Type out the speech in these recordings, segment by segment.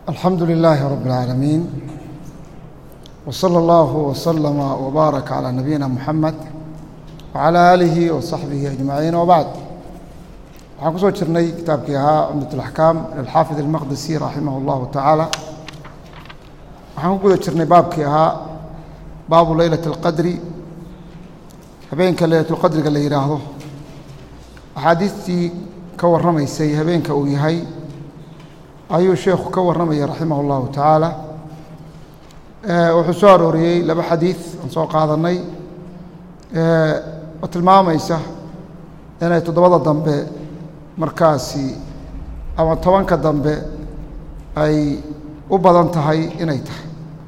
alxamdu lilaahi rab اlcaalamiin wslى اllahu wslama wbaarak calى nabiyina muxamed wcalى aalihi wasaxbihi ajmaciin wbacd waxaan ku soo jirnay kitaabkii ahaa cumdat اlaxkaam lilxaafid اlmaqdisi raximah اllahu tacaala waxaan ku guda jirnay baabkii ahaa baabu leylat اlqadri habeenka leylat اlqadriga la yidhaahdo axaadiistii ka warramaysay habeenka uu yahay ayuu sheekhu ka warramaya raximah اllahu tacaala wuxuu soo arooriyey laba xadiid aan soo qaadanay oo tilmaamaysa inay toddobada dambe markaasi ama tobanka dambe ay u badan tahay inay tahay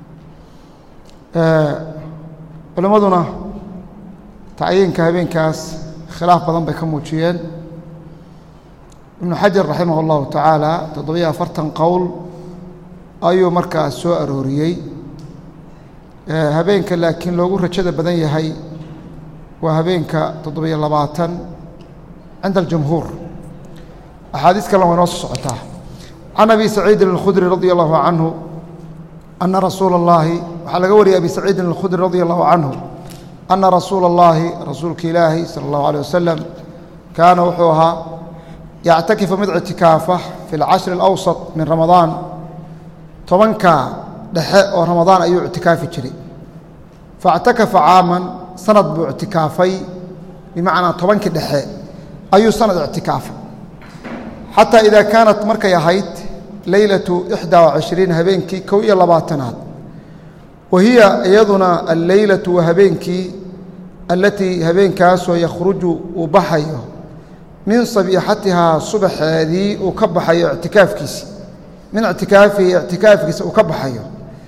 culimmaduna tacyiinka habeenkaas khilaaf badan bay ka muujiyeen ibnu xajar raximah اllahu tacaala toddobiyo afartan qowl ayuu markaas soo arooriyey habeenka laakiin loogu rajada badan yahay waa habeenka toddobiyo labaatan cinda aljumhuur axaadiis kalena way noo soo socotaa can abi saciidin اlkhudri radia allahu canhu ana rasuula اllahi waxaa laga wariyay abi saciidin اlkhudri radia allahu canhu ana rasuula اllahi rasuulka ilaahi salى اllahu alيه wasalam kaana wuxuu ahaa yactakifu mid ictikaafa fi اlcashri اlawsط min ramadaan tobanka dhexe oo ramadaan ayuu ictikaafi jiray faاctakafa caaman sanad buu ictikaafay bimacnaa tobankii dhexe ayuu sanad ictikaafay xataa idaa kaanat markay ahayd leylatu ixdaa wacishriin habeenkii kow iyo labaatanaad wa hiya iyaduna alleylatu waa habeenkii allatii habeenkaasoo yakhruju uu baxayo min sabiixatihaa subaxeedii uu ka baxayo ictikaafkiisi min ictikaafihi ictikaafkiisa uu ka baxayo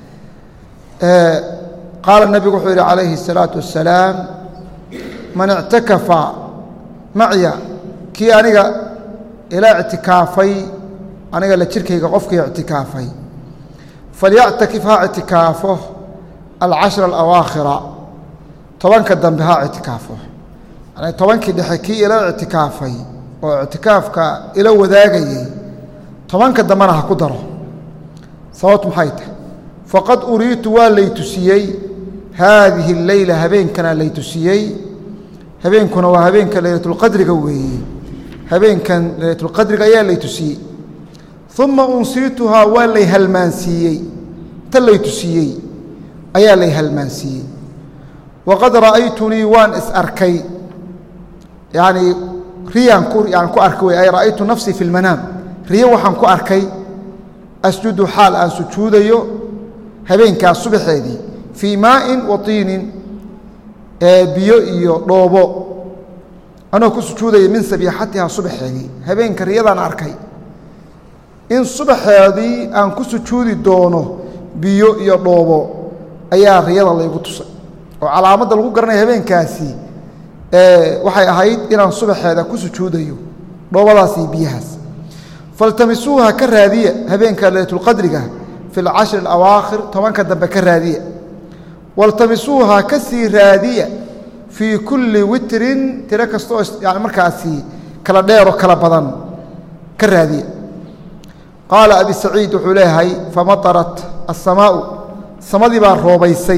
qaala nebigu wuxuu yidhi calayhi الsalaaةu wasalaam man ictakafa macya kii aniga ila ictikaafay aniga la jirkayga qofkii ictikaafay falyactakif ha ictikaafo alcashra alawaakhira tobanka dambe ha ictikaafo yani tobankii dhexe kii ila ictikaafay oo ictikaafka ila wadaagayey tobanka dambena ha ku daro sababtu maxay tahay faqad uriitu waa lay tusiyey haadihi اleyla habeenkana lay tusiyey habeenkuna waa habeenka leylatulqadriga weeye habeenkan leylatulqadriga ayaa lay tusiyey uma unsiituhaa waa lay halmaansiiyey ta lay tusiyey ayaa lay halmaansiiyey waqad ra'aytunii waan is arkay yani riyaan ku yani ku arkay wey ay ra'aytu nafsii fi اlmanaam riyo waxaan ku arkay asjudu xaal aan sujuudayo habeenkaas subaxeedii fii maa'in wa tiinin biyo iyo dhoobo anoo ku sujuudaya min sabiixatihaa subaxeedii habeenka riyadaan arkay in subaxeedii aan ku sujuudi doono biyo iyo dhoobo ayaa riyada laygu tusay oo calaamadda lagu garanaya habeenkaasi waxay ahayd inaan subaxeeda ku sujuudayo dhoobadaas iyo biyahaas faltamisuuha ka raadiya habeenka leylatulqadriga fi alcashri alawaakhir tobanka dambe ka raadiya waltamisuuha ka sii raadiya fii kulli witrin tiro kasta oo yani markaasi kala dheero kala badan ka raadiya qaala abi saciid wuxuu leeyahay famatarat asamaau samadii baa roobaysay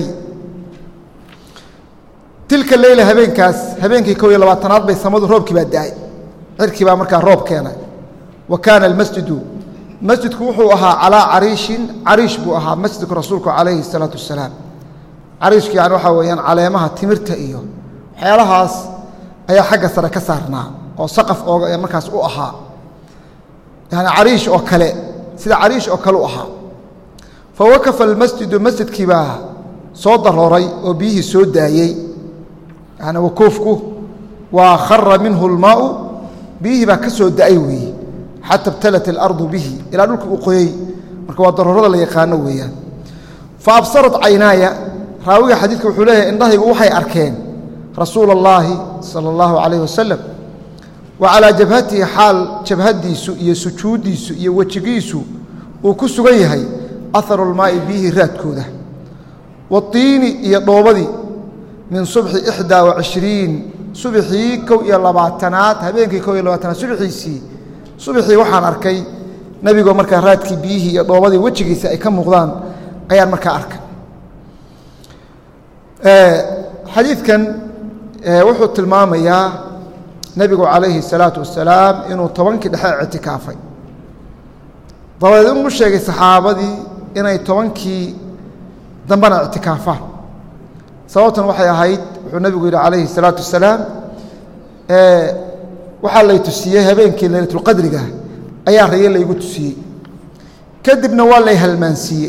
tilka leyla habeenkaas habeenkii kow iyo labaatanaad bay samadu roobkii baa da-ay cirkii baa markaa roob keenay wa kaana almasjidu masjidku wuxuu ahaa calaa cariishin cariish buu ahaa masjidku rasuulku calayhi الsalaatu wasalaam cariishku yani waxaa weeyaan caleemaha timirta iyo waxyaalahaas ayaa xagga sare ka saarnaa oo saqaf ooga markaas u ahaa yani cariish oo kale sida cariish oo kale u ahaa fawakafa almasjidu masjidkii baa soo darooray oo biyihii soo daayey yani wakuufku waa khara minhu اlmaau biyihii baa ka soo da-ay weeye xata ibtalat اlardu bihi ilaa dhulka uu qoyey marka waa daroorada la yaqaano weeyaan fa absarat caynaaya raawiga xadiidka wuxuu leeyahay indhahaygu waxay arkeen rasuula اllaahi salى اllahu calayh wasalam wa calaa jabhatihi xaal jabhadiisu iyo sujuuddiisu iyo wejigiisu uu ku sugan yahay aharu اlmaa'i biyihii raadkooda watiini iyo dhoobadii min subxi ixdaa wacishriin subxii kow iyo labaatanaad habeenkii kow iyo labaatanaad subxiisii subaxii waxaan arkay nebigoo markaa raadkii biyihii iyo dhoobadii wejigiisa ay ka muuqdaan ayaan markaa arkay xadiidkan wuxuu tilmaamayaa nebigu calayhi الsalaatu wasalaam inuu tobankii dhexe ictikaafay dabadeed inuu u sheegay saxaabadii inay tobankii dambena ictikaafaan sababtan waxay ahayd wuxuu nebigu yidhi calayhi الsalaatu wasalaam waxaa lay tusiyey habeenkii laylatulqadriga ayaa raye laygu tusiyey kadibna waa lay halmaansiiyey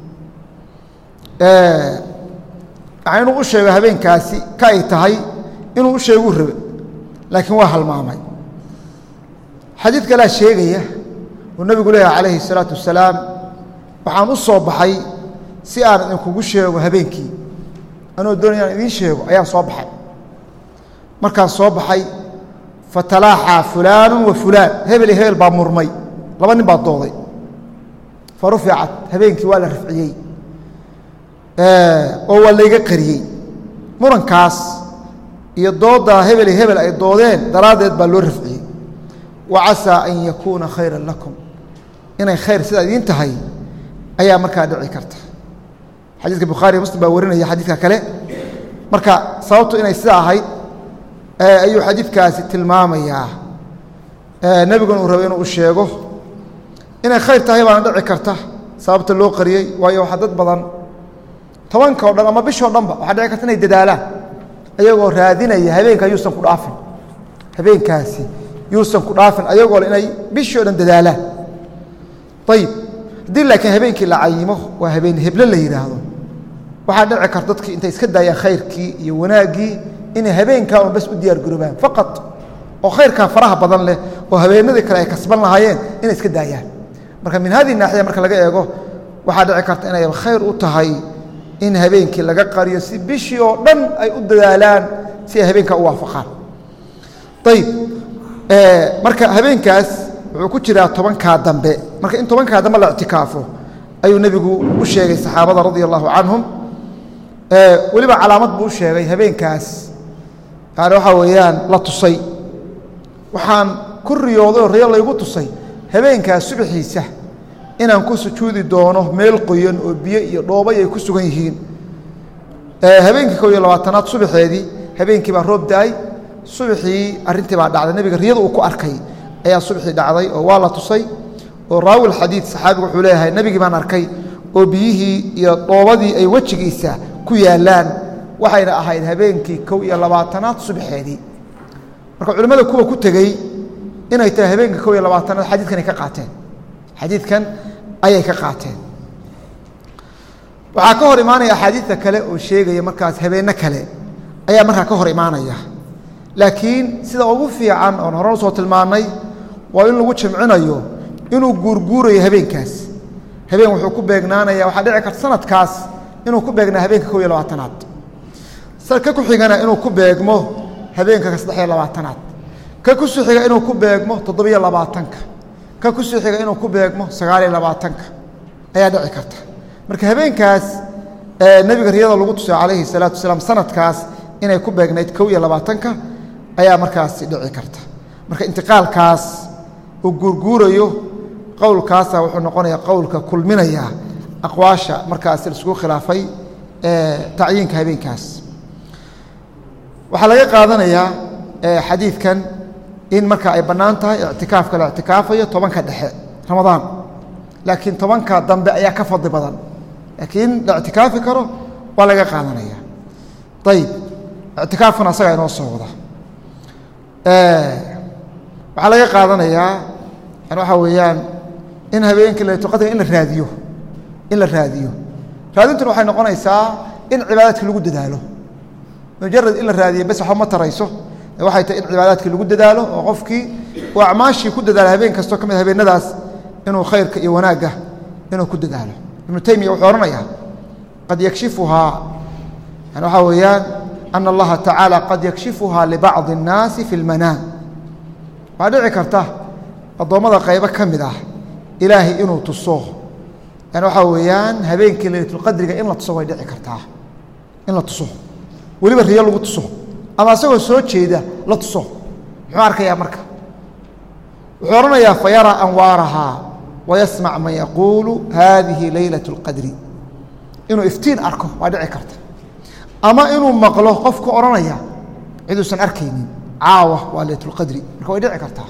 waxaa inuu u sheego habeenkaasi ka ay tahay inuu u sheeguu rabe laakiin waa halmaamay xadiid kalea sheegaya uu nebigu leeyahay calayhi الsalaatu wasalaam waxaan u soo baxay si aan idinkugu sheego habeenkii anoo doonaya aan idiin sheego ayaan soo baxay markaan soo baxay fatalaaxaa fulaanu wa fulaan hebel iyo hebel baa murmay laba nin baa dooday fa ruficat habeenkii waa la rafciyey oo waa layga qariyey murankaas iyo dooddaa hebel iyo hebel ay doodeen daraaddeed baa loo rafciyey wa casaa an yakuuna khayran lakum inay khayr sidaa idiin tahay ayaa markaa dhici karta xadiiska bukhaariya muslim baa warinaya xadiidka kale marka sababtu inay sidaa ahayd ayuu xadiidkaasi tilmaamayaa nebiguna uu rabay inuu u sheego inay khayr tahay baana dhici karta sababta loo qariyey waayo waxaa dad badan tobanka o dhan ama bishoo dhanba waxaa dhici karta inay dadaalaan ayagoo raadinaya habeenkaa yuusan ku dhaafin habeenkaasi yuusan ku dhaafin ayagoo le inay bishii o dhan dadaalaan ayib haddii laakiin habeenkii la cayimo waa habeen heble la yidhaahdo waxaa dhici karta dadkii intay iska daayaan khayrkii iyo wanaaggii inay habeenkaa un bas u diyaar garoobaan faqad oo khayrkaa faraha badan leh oo habeenadii kale ay kasban lahaayeen inay iska daayaan marka min hadihi naaxiya marka laga eego waxaa dhici karta inay khayr u tahay in habeenkii laga qariyo si bishii oo dhan ay u dadaalaan si ay habeenkaa u waafaqaan ayib marka habeenkaas wuxuu ku jiraa tobankaa dambe marka in tobankaa dambe la ictikaafo ayuu nebigu u sheegay saxaabada radia allahu canhum weliba calaamad buu u sheegay habeenkaas yani waxaa weeyaan la tusay waxaan ku riyooday oo riyo laygu tusay habeenkaas subaxiisa inaan ku sujuudi doono meel qoyan oo biyo iyo dhoobay ay ku sugan yihiin habeenkii kow iyo labaatanaad subaxeedii habeenkii baa roob da-ay subaxii arrintii baa dhacday nebiga riyada uu ku arkay ayaa subaxii dhacday oo waa la tusay oo raawil xadiid saxaabigu wuxuu leeyahay nebigii baan arkay oo biyihii iyo dhoobadii ay wejigiisa ku yaallaan waxayna ahayd habeenkii kow iyo labaatanaad subaxeedii marka culimmada kuwa ku tegey inay tahay habeenkii kow iyo labaatanaad xadiidkanay ka qaateen xadiidkan ayay ka qaateen waxaa ka hor imaanaya axaadiidta kale oo sheegaya markaas habeenno kale ayaa markaa ka hor imaanaya laakiin sida ugu fiican oon hore usoo tilmaannay waa in lagu jamcinayo inuu guurguurayo habeenkaas habeen wuxuu ku beegnaanaya waxaa dhici karta sanadkaas inuu ku beegnaa habeenka kow iyo labaatanaad ka ku xigana inuu ku beegmo habeenka saddex iyo labaatanaad ka ku soo xiga inuu ku beegmo toddobiyo labaatanka ka ku soo xiga inuu ku beegmo sagaaliyo labaatanka ayaa dhici karta marka habeenkaas nebiga riyada lagu tusay calayhi salaatu wasalaam sanadkaas inay ku beegnayd kow iyo labaatanka ayaa markaasi dhici karta marka intiqaalkaas uu guurguurayo qowlkaasa wuxuu noqonayaa qowlka kulminaya aqwaasha markaasi laisku khilaafay tacyiinka habeenkaas waxaa laga qaadanayaa xadiidkan in marka ay bannaan tahay ictikaafka la ictikaafayo tobanka dhexe ramadaan laakiin tobanka dambe ayaa ka fadli badan laakiin la ictikaafi karo waa laga qaadanaya ayib ictikaafkuna asagaa inoo soo wada waxaa laga qaadanayaa yani waxaa weeyaan in habeenkii laytulqadriga in la raadiyo in la raadiyo raadintuna waxay noqonaysaa in cibaadaadkii lagu dadaalo mujarad in la raadiyo bes waxba ma tarayso waxay tahay in cibaadaadkii lagu dadaalo oo qofkii uu acmaashii ku dadaalo habeen kastoo ka mid habeenadaas inuu khayrka iyo wanaagga inuu ku dadaalo ibnu taymiya wuxuu odhanayaa qad yakshifuhaa yani waxaa weeyaan ana allaha tacaala qad yakshifuhaa libacdi الnaasi fi اlmanaam waxaa dhici karta addoommada qaybo ka mid ah ilaahay inuu tuso yani waxaa weeyaan habeenkii laylatulqadriga in la tuso way dhici kartaa in la tuso weliba riyo lagu tuso ama isagoo soo jeeda la tuso muxuu arkayaa marka wuxuu odhanayaa fa yaraa anwaarahaa wayasmac man yaquulu haadihi leylaة اlqadri inuu iftiin arko waa dhici karta ama inuu maqlo qofka odhanaya ciduusan arkaynin caawa waa leylat اlqadri marka way dhici kartaa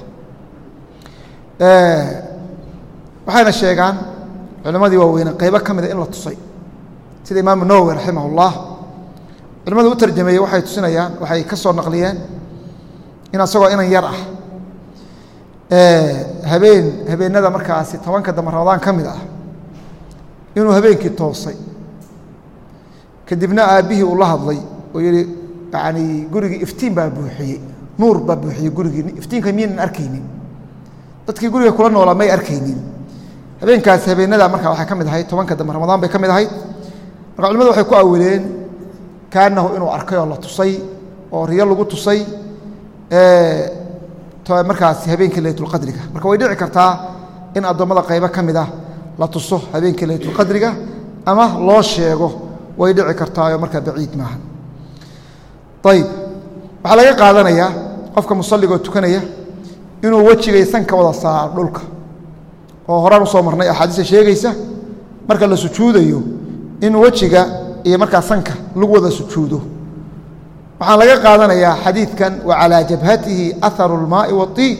waxayna sheegaan culimadii waaweyne qaybo ka mida in la tusay sida imaamu nawowi raximah اllah culimadu u tarjameeyey waxay tusinayaan waxay ka soo naqliyeen in asagoo inan yar ah habeen habeenada markaasi tobanka dambe ramadaan ka mid ah inuu habeenkii toosay kadibna aabbihii uu la hadlay oo yihi yani gurigii iftiin baa buuxiyey nuur baa buuxiyey gurigii iftiinka miyaynan arkaynin dadkii guriga kula noolaa may arkaynin habeenkaas habeenada markaa waxay ka mid ahayd tobanka dambe ramadaan bay ka mid ahayd marka culimadu waxay ku awileen kaanahu inuu arkay oo la tusay oo riyo lagu tusay markaasi habeenkii leytulqadriga marka way dhici kartaa in addoommada qaybo ka mid ah la tuso habeenkii leytulqadriga ama loo sheego way dhici kartaayo markaa baciid maaha ayib waxaa laga qaadanayaa qofka musalligoo tukanaya inuu wejigay sanka wada saaro dhulka oo horaan usoo marnay axaadiista sheegaysa marka la sujuudayo in wejiga iyo markaa sanka lagu wada sujuudo waxaan laga qaadanayaa xadiidkan wa calىa jabhatihi aharu اlmaai waطiib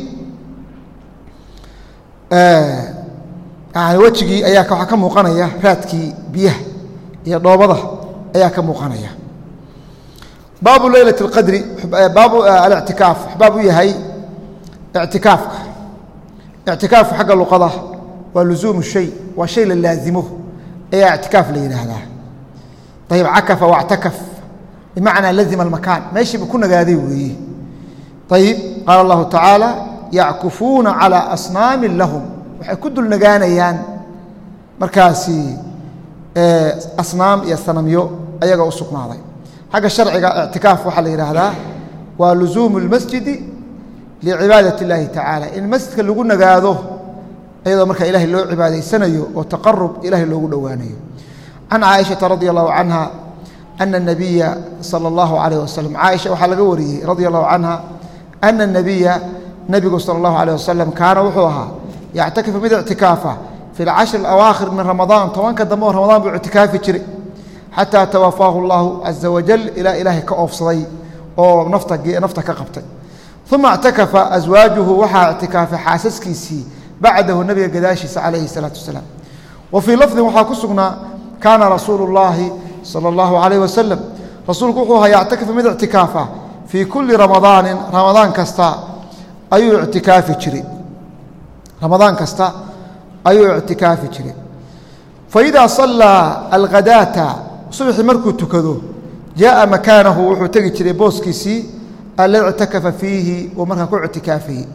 yani wejigii ayaa waxaa ka muuqanaya raadkii biyaha iyo dhoobada ayaa ka muuqanaya baabu leylaة اqadri baabu alictikaaf baab u yahay ictikaafka ictikaafku xagga luqada waa luzuumu shay waa shay la laazimo ayaa ictikaaf la yidhaahdaa ayib cakafa wاctakaf bimacnaa lazima almakaan meeshiiba ku nagaaday weeye ayib qaala allahu tacaala yackufuuna calىa asnaamin lahum waxay ku dul nagaanayaan markaasi asnaam iyo sanamyo ayaga u sugnaaday xagga sharciga ictikaaf waxaa la yidhaahdaa waa luzuumu اlmasjidi licibaadaة اllahi tacaala in masjidka lagu nagaado iyadoo markaa ilahay loo cibaadaysanayo oo taqarub ilahay loogu dhowaanayo can caaishaةa radi allahu canha ana الnabiya salى اllahu alayh wasalam caaisha waxaa laga wariyey radi allahu canha ana الnabiya nebigu salى اllahu alayh wasalam kaana wuxuu ahaa yactakifu mid ictikaafa fi اlcashri اlawaakhir min ramadaan tobanka dambe oo ramadaan buu ictikaafi jiray xataa tawafaahu اllahu caza wajal ilaa ilaahay ka oofsaday oo nafta ka qabtay uma اctakafa aswaajuhu waxaa ictikaafay xaasaskiisii bacdahu nebiga gadaashiisa calayhi الsalaatu wasalaam wa fii lafdin waxaa ku sugnaa kaana rasuulu اllaahi salى اllahu alayh wasalam rasuulku wuxuu ahaa yactakifu mid ictikaafa fii kulli ramadaanin ramadaan kasta ayuu ictikaafi jiray ramadaan kasta ayuu ictikaafi jiray faidaa sallaa alghadaata subaxii markuu tukado jaءa makaanahu wuxuu tegi jiray booskiisii alladii ictakafa fiihi uu markaa ku ictikaafayey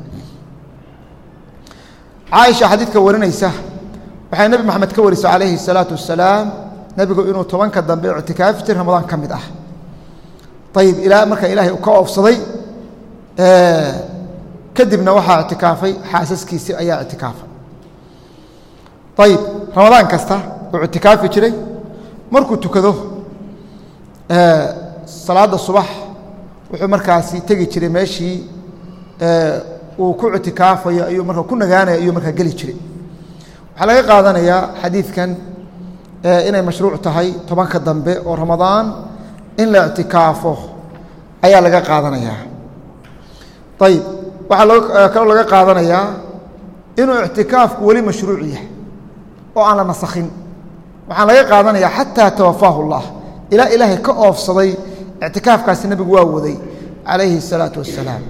caaisha xadiidka warinaysa waxay nebi moxamed ka warisa calayhi الsalaatu wasalaam nebigu inuu tobanka dambe ictikaafi jiray ramadaan ka mid ah ayib ilaa markaa ilaahay uu ka oofsaday kadibna waxaa ictikaafay xaasaskiisii ayaa ictikaafay ayib ramadaan kasta uu ictikaafi jiray markuu tukado salaadda subax wuxuu markaasi tegi jiray meeshii uu ku ictikaafayo ayuu markaa ku nagaanaya ayuu markaa geli jiray waxaa laga qaadanayaa xadiidkan inay mashruuc tahay tobanka dambe oo ramadaan in la ictikaafo ayaa laga qaadanayaa ayib waxaa kaloo laga qaadanayaa inuu ictikaafku weli mashruuc yahay oo aan la nasakhin waxaan laga qaadanayaa xataa tawafaahu اllah ilaa ilaahay ka oofsaday ictikaafkaasi nebigu waa waday calayhi الsalaatu wassalaam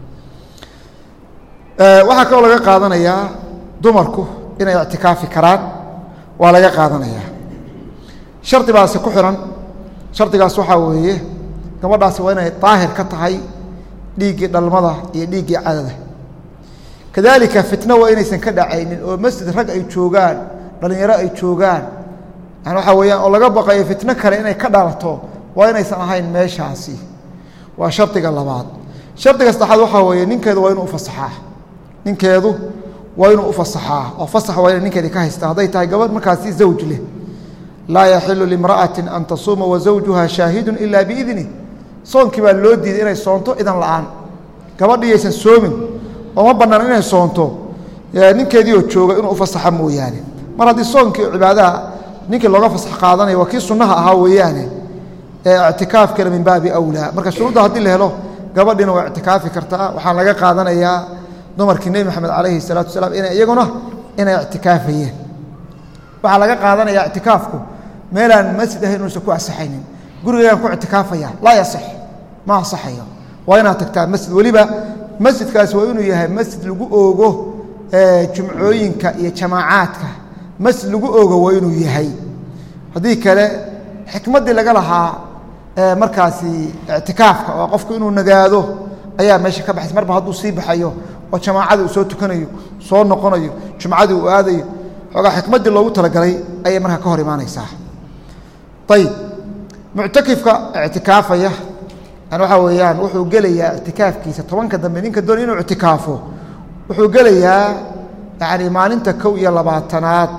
waxaa kaloo laga qaadanayaa dumarku inay ictikaafi karaan waa laga qaadanayaa shardi baase ku xihan shardigaas waxaa weeye gabadhaasi waa inay daahir ka tahay dhiiggii dhalmada iyo dhiiggii cadada kadaalika fitno waa inaysan ka dhacaynin oo masjid rag ay joogaan dhallinyaro ay joogaan yani waxaa weeyaan oo laga baqayo fitno kale inay ka dhalato waa inaysan ahayn meeshaasi waa shardiga labaad shardiga saddexaad waxaa weeye ninkeedu waa inuu ufasaxaa ninkeedu waa inuu ufasaxaa oo fasax waa inay ninkeedi ka haystaa hadday tahay gabadh markaasi zawj leh laa yaxilu limra'ati an tasuuma wazawjuha shaahidu ila biidnih soonkii baa loo diiday inay soonto idan la'aan gabadhii yaysan soomin oo ma bannaan inay soonto ninkeedii oo jooga inuu u fasaxa mooyaane mar haddii soonkii cibaadaha ninkii looga fasax qaadanaya waa kii sunnaha ahaa weeyaane ictikaafkana min baabi awlaa marka shuruudda haddii la helo gabadhiina waa ictikaafi kartaa waxaan laga qaadanayaa dumarkii nebi maxamed calayhi salaatu wasalaam ina iyaguna inay ictikaafayeen waxaa laga qaadanayaa ictikaafku meelaan masjid ahayn inuusan ku asaxaynin gurigeegaan ku ictikaafaya laa yaصix ma asaxayo waa inaad tagtaa masjid weliba masjidkaasi waa inuu yahay masjid lagu oogo jumcooyinka iyo jamaacaadka masjid lagu oogo waa inuu yahay haddii kale xikmaddii laga lahaa markaasi ictikaafka oo qofku inuu nagaado ayaa meesha ka baxaysa marba hadduu sii baxayo oo jamaacadii uu soo tukanayo soo noqonayo jumcadii uu aadayo xoogaa xikmaddii loogu talagalay ayay markaa ka hor imaanaysaa ayib muctakifka ictikaafaya yani waxaa weeyaan wuxuu gelayaa ictikaafkiisa tobanka dambe ninka doonay inuu ictikaafo wuxuu gelayaa yani maalinta kow iyo labaatanaad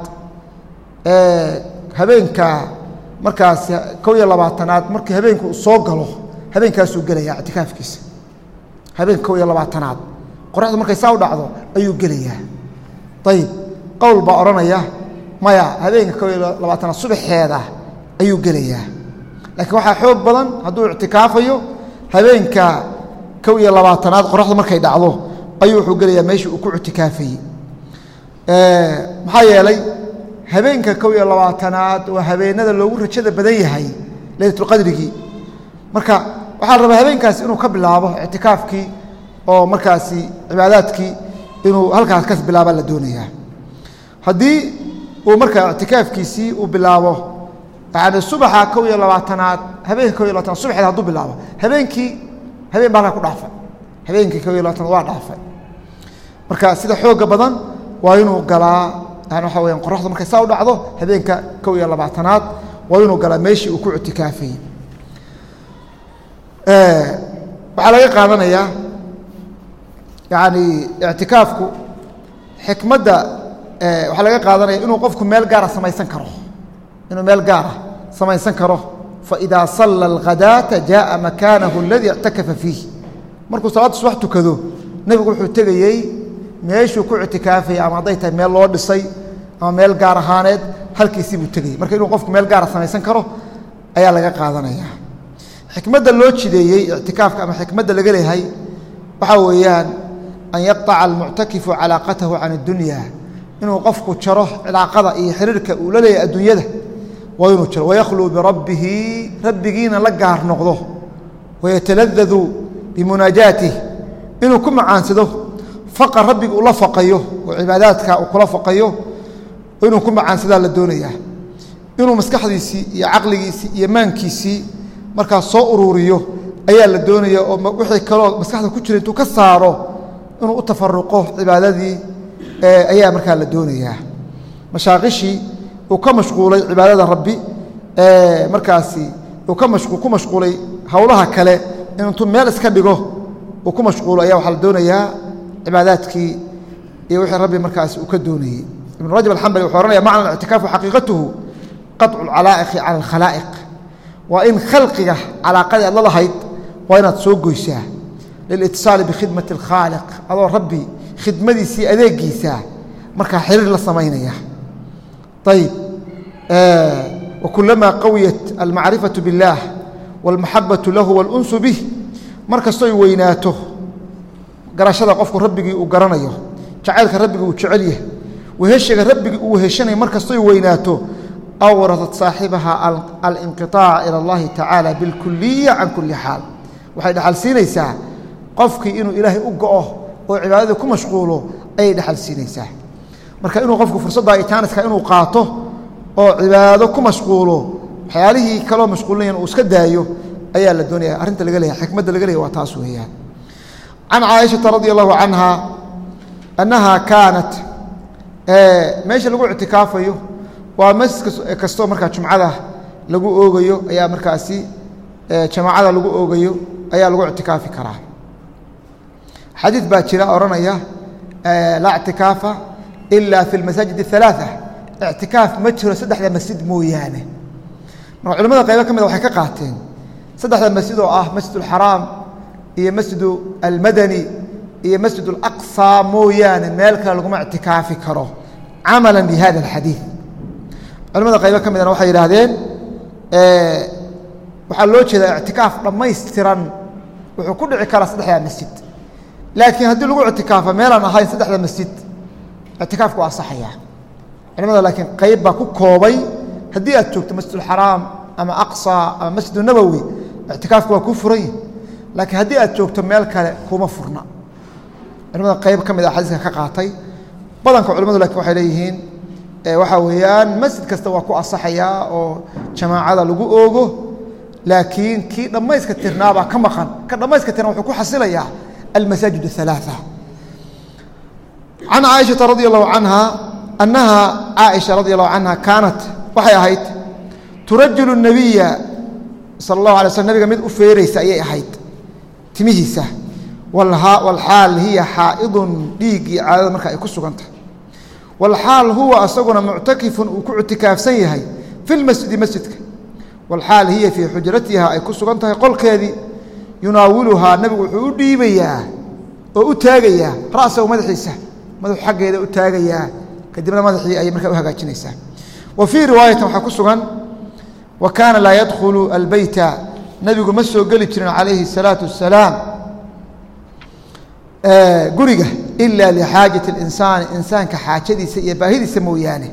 habeenka markaas kow iyo labaatanaad markii habeenka uu soo galo habeenkaasuu gelayaa ictikaafkiisa habeenka kow iyo labaatanaad qoraxdu markay saa u dhacdo ayuu gelayaa ayib qowl baa odhanaya maya habeenka kow iyo labaatanaad subaxeeda ayuu gelayaa laakiin waxaa xoog badan hadduu ictikaafayo habeenka kow iyo labaatanaad qoraxdu markay dhacdo ayuu wuxuu gelayaa meeshii uu ku ictikaafayey maxaa yeelay habeenka kow iyo labaatanaad waa habeenada loogu rajada badan yahay leylatulqadrigii marka waxaa la rabaa habeenkaasi inuu ka bilaabo ictikaafkii oo markaasi cibaadaadkii inuu halkaas ka bilaabaa la doonayaa haddii uu markaa ictikaafkiisii uu bilaabo yani subaxa kow iyo labaatanaad habeenka kow iyo labatanaad subaxeed hadduu bilaabo habeenkii habeen baa halkaa ku dhaafay habeenkii kow iyo labatanaad waa dhaafay marka sida xooga badan waa inuu galaa yani waxa weyaan qoraxdu markay saa u dhacdo habeenka kow iyo labaatanaad waa inuu galaa meeshii uu ku ictikaafayey waxaa laga qaadanayaa yani ictikaafku xikmadda waxaa laga qaadanaya inuu qofku meel gaara samaysan karo inuu meel gaara samaysan karo faidaa salla alghadaata jaءa makaanahu اladii اctakafa fiih markuu salaadda subax tukado nebigu wuxuu tegayey meeshuu ku ictikaafaya ama hadday tahay meel loo dhisay ama meel gaar ahaaneed halkiisii buu tegayey marka inuu qofku meel gaara samaysan karo ayaa laga qaadanaya xikmadda loo jideeyey ictikaafka ama xikmadda laga leeyahay waxaa weeyaan an yaqطaca almuctakifu calaaqatahu can اdunya inuu qofku jaro cilaaqada iyo xiriirka uu la leeyahay adduunyada waa inuu jaro waykhluu birabbihi rabbigiina la gaar noqdo wayataladadu bimunaajaatih inuu ku macaansado faqa rabbiga uu la faqayo oo cibaadaadka uu kula faqayo inuu ku macaansadaa la doonayaa inuu maskaxdiisii iyo caqligiisii iyo maankiisii markaas soo uruuriyo ayaa la doonaya oo wixii kaloo maskaxda ku jira intuu ka saaro inuu u tafaruqo cibaadadii ayaa markaa la doonayaa mashaaqishii uu ka mashquulay cibaadada rabbi markaasi uu ku mashquulay howlaha kale in intuu meel iska dhigo uu ku mashquulo ayaa waxaa la doonayaa cibaadaadkii iyo wixii rabbi markaasi uu ka doonayey ibn rajab alxambali wuxuu ohanaya macna ictikaafu xaqiiqatuhu qaطcu اlcalaa'iqi cala alkhalaa'iq waa in khalqiga calaaqadii aad la lahayd waa inaad soo goysaa lilitiصaali bikhidmati اlkhaaliq adoo rabbi khidmadiisii adeegiisa markaa xiriir la samaynaya ayib wakulamaa qawiyat almacrifaةu biاllaah wاlmaxabaةu lahu wاlunsu bih mar kastoy weynaato garashada qofku rabbigii uu garanayo jacaylka rabbigii uu jecel yahay weheshiga rabbigii uu weheshanayo mar kastoy weynaato awratat saaxibaha alinqiطaaca ilى اllahi tacaala biاlkuliya can kuli xaal waxay dhexal siinaysaa qofkii inuu ilaahay u go'o oo cibaadadii ku mashquulo ayay dhexal siinaysaa marka inuu qofku fursadda itaaniska inuu qaato oo cibaado ku mashquulo waxyaalihii kaloo mashquulinayan uu iska daayo ayaa la doonaya arrinta laga leeyahay xikmadda laga leeyahy waa taas weeyaan can caaishata radi allahu canha annaha kaanat meesha lagu ictikaafayo waa masjid kastoo markaa jumcada lagu oogayo ayaa markaasi jamaacada lagu oogayo ayaa lagu ictikaafi karaa xadiid baa jira odhanaya laa ictikaafa ila fi اlmasaajid الثalaaثة ictikaaf ma jiro saddexda masjid mooyaane marka culamada qaybo ka mida waxay ka qaateen saddexda masjid oo ah masjid اlxaraam iyo masjidu almadani iyo masjid اlaqصى mooyaane meel kale laguma ictikaafi karo camala bihada اlxadiiث culamada qaybo ka midana waxay yidhaahdeen waxaa loo jeedaa ictikaaf dhammaystiran wuxuu ku dhici karaa saddexdaa masjid laakiin haddii lagu ictikaafo meelaan ahayn saddexda masjid ictikaafku waa asaxaya culamada laakiin qayb baa ku koobay haddii aad joogto masjid اlxaraam ama aqصى ama masjid nabowi ictikaafku waa kuu furan yihi laakiin haddii aad joogto meel kale kuma furna culamada qayb ka mid a xadiiska ka qaatay badanka culamadu lakin waxay leeyihiin waxaa weeyaan masjid kasta waa ku asaxayaa oo jamaacada lagu oogo laakiin kii dhammayska tirnaabaa ka maqan ka dhammayska tirna wuxuu ku xasilayaa almasaajid الثaلaaثة can caaishaةa radi allahu canha annaha caaisha radi allahu canha kaanat waxay ahayd turajulu الnabiya sala اllahu alay slm nabiga mid u feeraysa ayay ahayd timihiisa walxaal hiya xaa'idun dhiiggii caadada marka ay ku sugan tahay walxaal huwa asaguna muctakifun uu ku ictikaafsan yahay fi lmasjidi masjidka walxaal hiya fii xujratiha ay ku sugan tahay qolkeedii yunaawiluhaa nabigu wuxuu u dhiibayaa oo u taagayaa ra'sahu madaxiisa madaxu xaggeeda u taagayaa kadibna madaxii ayay markaa u hagaajinaysaa wa fii riwaayatin waxaa ku sugan wa kaana laa yadkhulu albeyta nabigu ma soo geli jirin calayhi الsalaatu wasalaam guriga ila lixaajati اlinsaani insaanka xaajadiisa iyo baahidiisa mooyaane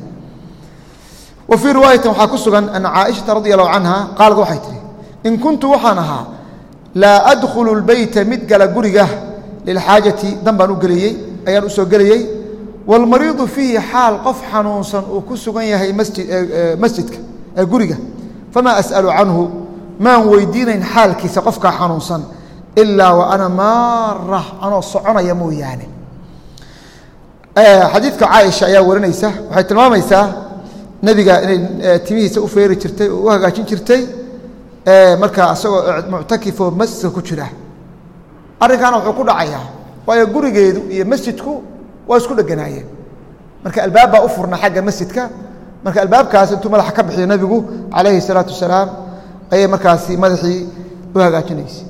wa fii riwaayatin waxaa ku sugan ana caaishata radi allahu canha qaalad waxay tihi in kuntu waxaan ahaa laa adkhulu اlbeyta mid gala guriga lilxaajati dan baan u geliyey ayaan u soo gelayey wاlmariidu fiihi xaal qof xanuunsan uu ku sugan yahay masjidka guriga famaa as'alu canhu maan weydiinayn xaalkiisa qofkaa xanuunsan ilaa wa ana maara anoo soconaya mooyaane xadiidka caaisha ayaa warinaysa waxay tilmaamaysaa nebiga inay timihiisa u feeri jirtay oo u hagaajin jirtay markaa isagoo muctakifoo masjidka ku jira arrinkaana wuxuu ku dhacayaa waayo gurigeedu iyo masjidku waa isku dheganaayeen marka albaab baa u furna xagga masjidka marka albaabkaas intuu madaxa ka bixiyo nebigu calayhi الsalaatu wasalaam ayay markaasi madaxii u hagaajinaysay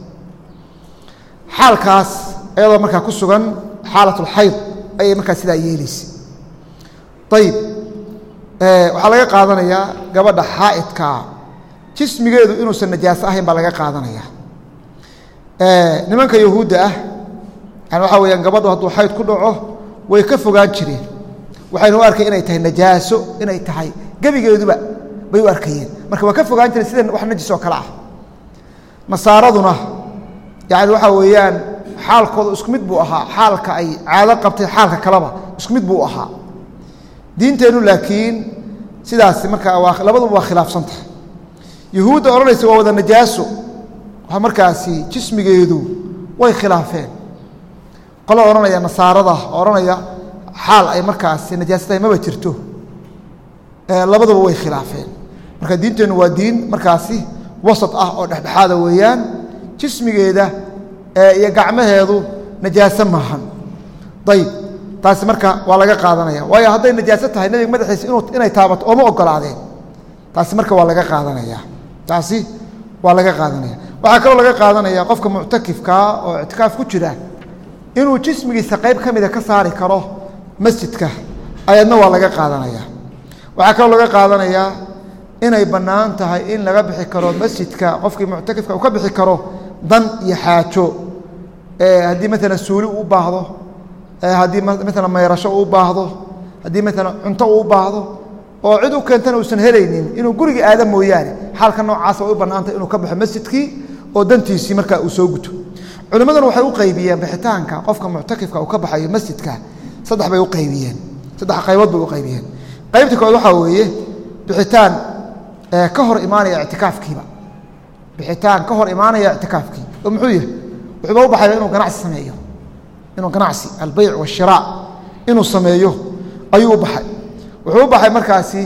xaalkaas ayadoo markaa ku sugan xaalat اlxayd ayay markaa sidaa yeelaysay ayib waxaa laga qaadanayaa gabadha xaa'idkaa jismigeedu inuusan najaaso ahayn baa laga qaadanaya nimanka yahuudda ah yani waxaa weyaan gabadhu hadduu xayd ku dhaco way ka fogaan jireen waxayna u arkay inay tahay najaaso inay tahay gebigeeduba bay u arkayeen marka waa ka fogaan jireen sida wax najis oo kale ah nasaaraduna yani waxaa weeyaan xaalkooda isku mid buu ahaa xaalka ay caado qabtay xaalka kaleba isku mid buu ahaa diinteennu laakiin sidaasi markaa waa labaduba waa khilaafsan tahay yuhuudda odhanaysa waa wada najaaso waa markaasi jismigeedu way khilaafeen qolo odhanaya nasaarada odhanaya xaal ay markaasi najaaso tahay maba jirto labaduba way khilaafeen marka diinteennu waa diin markaasi wasat ah oo dhexdhexaada weeyaan jismigeeda iyo gacmaheedu najaaso maahan ayib taasi marka waa laga qaadanaya waayo hadday najaaso tahay nebiga madaxiisa inu inay taabato ooma ogolaadeen taasi marka waa laga qaadanaya taasi waa laga qaadanaya waxaa kaloo laga qaadanaya qofka muctakifkaa oo ictikaaf ku jira inuu jismigiisa qayb ka mida ka saari karo masjidka ayadna waa laga qaadanaya waxaa kaloo laga qaadanayaa inay bannaan tahay in laga bixi karo masjidka qofkii muctakifka uu ka bixi karo dan iyo xaajo haddii maalan suuli uu baahdo haddii maalan mayrasho uu baahdo haddii maalan cunto uu baahdo oo cid u keentana uusan helaynin inuu guriga aada mooyaane xaalka noocaasa way u bannaantay inuu ka baxo masjidkii oo dantiisii markaa uu soo guto culimmaduna waxay u qaybiyeen bixitaanka qofka muctakifka uu ka baxayo masjidka saddex bay u qaybiyeen saddex qaybood bay u qaybiyeen qaybta kood waxaa weeye bixitaan ka hor imaanaya ictikaafkiiba bixitaan ka hor imaanaya ictikaafkii oo muxuu yahay wuxuuba u baxaya inuu ganacsi sameeyo inuu ganacsi albeyc washiraac inuu sameeyo ayuu u baxay wuxuu u baxay markaasi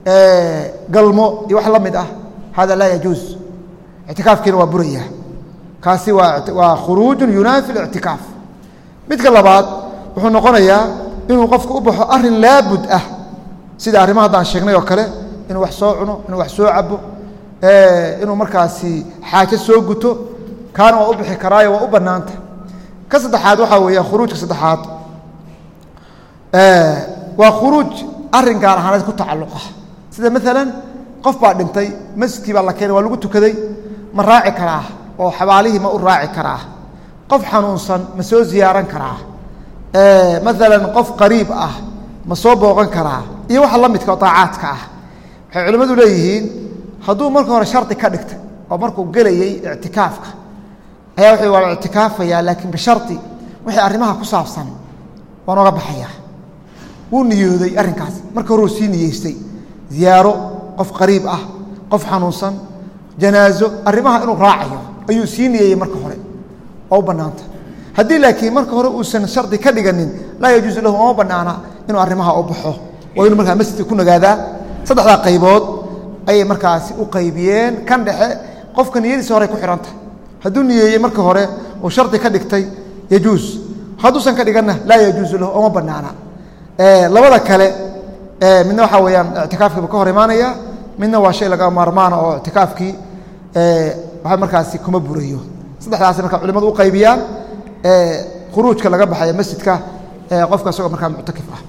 galmo iyo wax la mid ah hada laa yajuuz ictikaafkiina waa buraya kaasi waa waa khuruujun yunaafi lictikaaf midka labaad wuxuu noqonayaa inuu qofku u baxo arin laabud ah sida arrimaha haddaan sheegnay oo kale inuu wax soo cuno inuu wax soo cabo inuu markaasi xaajo soo guto kaana waa u bixi karaayo waa u bannaanta ka saddexaad waxaa weeyaan khuruujka saddexaad waa khuruuj arrin gaar ahaaneed ku tacalluqa sida maalan qof baa dhintay masjidkii baa la keenay waa lagu tukaday ma raaci karaa oo xabaalihii ma u raaci karaa qof xanuunsan ma soo ziyaaran karaa maalan qof qariib ah ma soo booqan karaa iyo waxa la midka oo daacaadka ah waxay culimmadu leeyihiin hadduu marka hore shardi ka dhigtay oo markuu gelayey ictikaafka ayaa wuxuu waa ictikaafayaa laakiin bishardi wixii arrimaha ku saabsan waa nooga baxayaa wuu niyooday arrinkaas marka hore uu sii niyeystay ziyaaro qof qariib ah qof xanuunsan janaazo arrimaha inuu raacayo ayuu sii niyeeyey marka hore oo u bannaanta haddii laakiin marka hore uusan shardi ka dhiganin laa yajuusu lahu oma bannaana inuu arrimaha u baxo waa inuu markaa masjidka ku nagaadaa saddexdaa qaybood ayay markaasi u qaybiyeen kan dhexe qofka niyadiisa horey ku xidhan tahay hadduu niyeeyey marka hore uu shardi ka dhigtay yajuus hadduusan ka dhiganna laa yajuusu lahu oma bannaana labada kale midna waxaa weeyaan ictikaafkiiba ka hor imaanaya midna waa shay laga maarmaana oo ictikaafkii waxa markaasi kuma burayo saddexdaasi marka culimadu u qaybiyaan khuruujka laga baxaya masjidka qofka isagoo markaa muctakif ah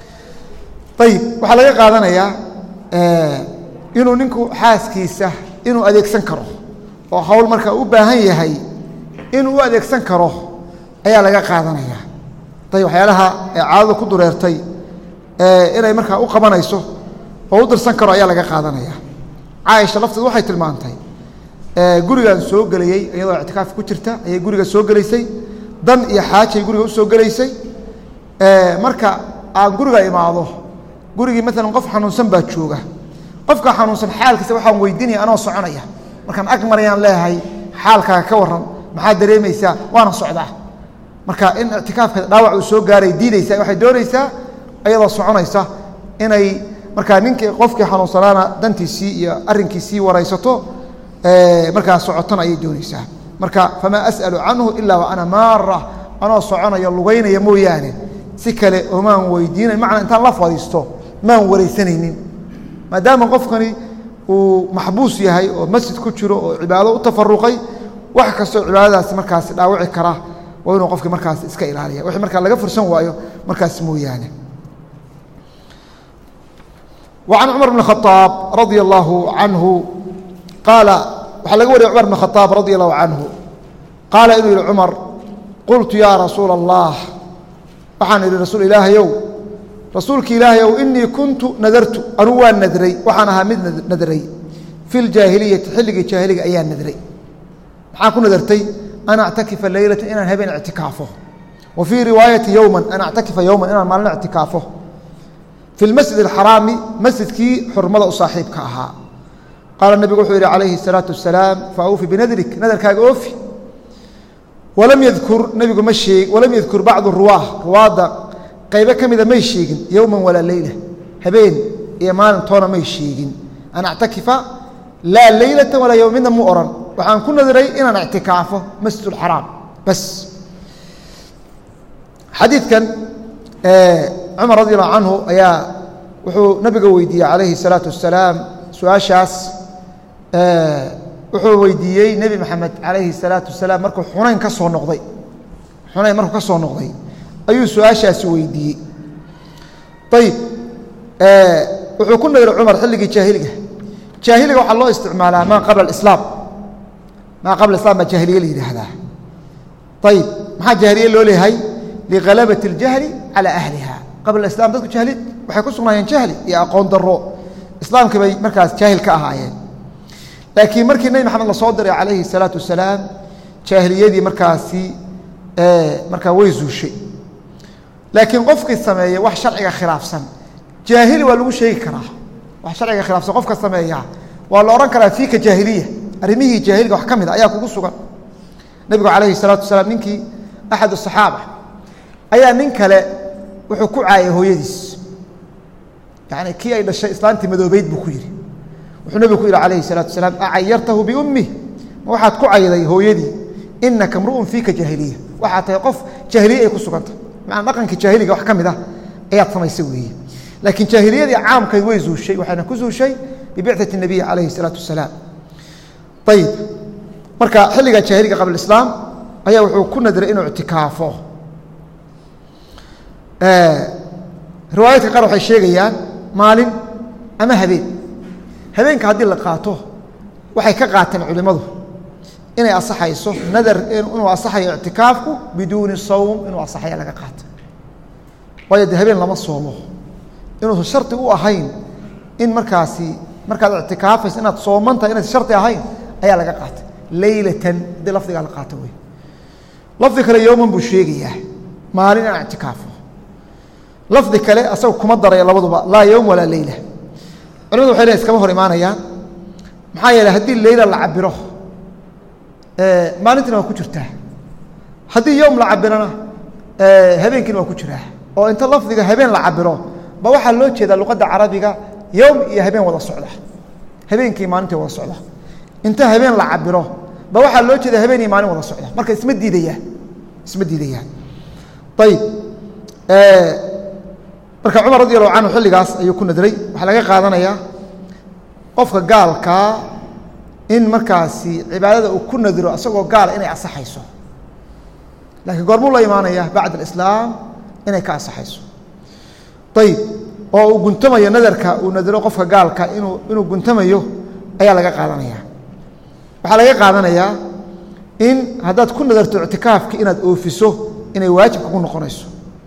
ayib waxaa laga qaadanayaa inuu ninku xaaskiisa inuu adeegsan karo oo hawl marka u baahan yahay inuu u adeegsan karo ayaa laga qaadanaya ayb waxyaalaha caadadu ku dureertay inay markaa u qabanayso oo u dirsan karo ayaa laga qaadanaya caaisha lafteed waxay tilmaantay gurigan soo gelayey iyadoo ictikaaf ku jirta ayay guriga soo gelaysay dan iyo xaajay guriga u soo gelaysay marka aan guriga imaado gurigii maalan qof xanuunsan baa jooga qofka xanuunsan xaalkiisa waxaan weydiinaya anoo soconaya markaan ag marayaan leeyahay xaalkaaga ka waran maxaa dareemaysaa waana socdaa marka in ictikaafka dhaawac uu soo gaaray diidaysa waxay doonaysaa iyadoo soconaysa inay markaa ninkii qofkii xanuunsanaana dantiisii iyo arrinkiisii waraysato markaa socotona ayay doonaysaa marka famaa as'alu canhu ilaa wa ana maara anoo soconaya lugaynaya mooyaane si kale omaan weydiinay macnaa intaan la fadhiisto maan waraysanaynin maadaama qofkani uu maxbuus yahay oo masjid ku jiro oo cibaado u tafaruqay wax kastoo cibaadadaasi markaasi dhaawici kara waa inuu qofki markaas iska ilaaliya wixii markaa laga fursan waayo markaas mooyaane وعن cمر بن الخطاaب رضي الله عنه قaaل waxaa laga wariya cمر بن الخطاaب رضي الله عنه qaaلa inuu yihi cمر قلtu ya رasuuل اللaه waxaan idhi rasuul ilaahayow rasuulki ilaahayow إنii kuntu nadartu anuu waa nadray waxaan ahaa mid nadray في الجاahilيaةi xilligii jaahiliga ayaa nadray maxaa ku nadartay an أctakifa laylaة inaan habeen اctikaafo wa fii riwaayaةi yowma an أctakifa yowma inaan maalin اctikaafo fi اlmasjid اxaraami masjidkii xurmada u saaxiibka ahaa qaala nebigu wuxuu yihi calayhi الsalaaةu wasalaam faawfi binadrik nadarkaaga oofi walam yadkur nebigu ma sheeg walam yadkur bacdu ruwaah ruwaadda qaybo ka mida may sheegin yowma walaa leyla habeen iyo maalin toona may sheegin an actakifa laa leylata walaa yowm midna mu ohan waxaan ku nadiray inaan ictikaafo masjid اxaraam bas xadiidkan cumar radi allahu canhu ayaa wuxuu nabiga weydiiyey calayhi الsalaatu wasalaam su-aashaas wuxuu weydiiyey nebi maxamed calayhi الsalaatu wasalaam markuu xunayn ka soo noqday xunayn markuu ka soo noqday ayuu su-aashaasi weydiiyey ayib wuxuu ku nadiray cumar xilligii jaahiliga jaahiliga waxaa loo isticmaalaa maa qabla islaam maa qabla islam baa jaahiliye la yidhaahdaa ayib maxaa jaahiliye loo leeyahay lighalabat اljahli calى ahliha qabla islam dadku jahli waxay ku sugnaayeen jahli iyo aqoon daro islaamkii bay markaas jaahil ka ahaayeen laakiin markii nebi maxamed la soo diray calayhi الsalaatu wasalaam jaahiliyadii markaasi markaa way zuushay laakiin qofkii sameeya wax sharciga khilaafsan jaahili waa lagu sheegi karaa wax sharciga khilaafsan qofka sameeya waa la odhan karaa fiika jaahiliya arrimihii jaahiliga wax ka mid a ayaa kugu sugan nebigu calayhi الsalaatu wasalaam ninkii axad الصaxaaba ayaa nin kale wuxuu ku caayay hooyadiis yani kii ay dhashay islaantii madoobeyd buu ku yidhi wuxuu nebigu ku yidhi calayhi الsalaatu wasalaam acayartahu biummih ma waxaad ku cayday hooyadii inaka mru'un fiika jaahiliya waxaad tahay qof jaahiliye ay ku sugantah macanaa dhaqankii jaahiliga wax ka mid ah ayaad samaysay weeye laakiin jaahiliyadii caamkayd way zuushay waxayna ku zuushay bibicati الnabiy calayhi الsalaatu wasalaam ayib marka xilliga jaahiliga qabla islaam ayaa wuxuu ku nadray inuu ictikaafo riwaayaadka qaar waxay sheegayaan maalin ama habeen habeenka haddii la qaato waxay ka qaateen culimmadu inay asaxayso nadar inuu asaxayo ictikaafku biduuni sawm inuu asaxaya laga qaato waayo de habeen lama soomo inuusan shardi u ahayn in markaasi markaad ictikaafayso inaad sooman tahay inaysan shardi ahayn ayaa laga qaatay leylatan haddii lafdigaa la qaato wey lafdi kale yowman buu sheegayaa maalin inaan ictikaafo lafdi kale asaga kuma daraya labaduba laa yowm walaa leyla culimadu waxay leeyn iskama hor imaanayaan maxaa yeeley haddii leyla la cabiro maalintiina waa ku jirtaa haddii yowm la cabirona habeenkiina waa ku jiraa oo inta lafdiga habeen la cabiro ba waxaa loo jeedaa luqadda carabiga yowm iyo habeen wada socda habeenkii maalintii wada socda inta habeen la cabiro ba waxaa loo jeeda habeen iyo maalin wada socda marka isma diidayaan isma diidayaan ayib marka cumar radi allahu canhu xilligaas ayuu ku nadray waxaa laga qaadanayaa qofka gaalkaa in markaasi cibaadada uu ku nadiro isagoo gaala inay asaxayso laakiin goormuu la imaanaya bacd alislaam inay ka asaxayso ayib oo uu guntamayo nadarka uu nadiro qofka gaalka inuu inuu guntamayo ayaa laga qaadanaya waxaa laga qaadanayaa in haddaad ku nadarto ictikaafki inaad oofiso inay waajibka ku noqonayso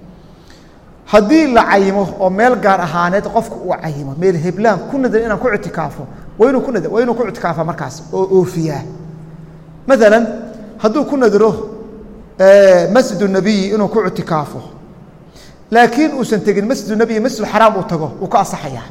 haddii la cayimo oo meel gaar ahaaneed qofka uu cayimo meel heblaan ku nadar inaan ku ictikaafo waa inuu ku nadar waa inuu ku ictikaafa markaas oo oofiyaa maalan hadduu ku nadiro masjid nabiyi inuu ku ictikaafo laakiin uusan tegin masjid nabiyi masjid xaraam uu tago wuu ka asaxayaa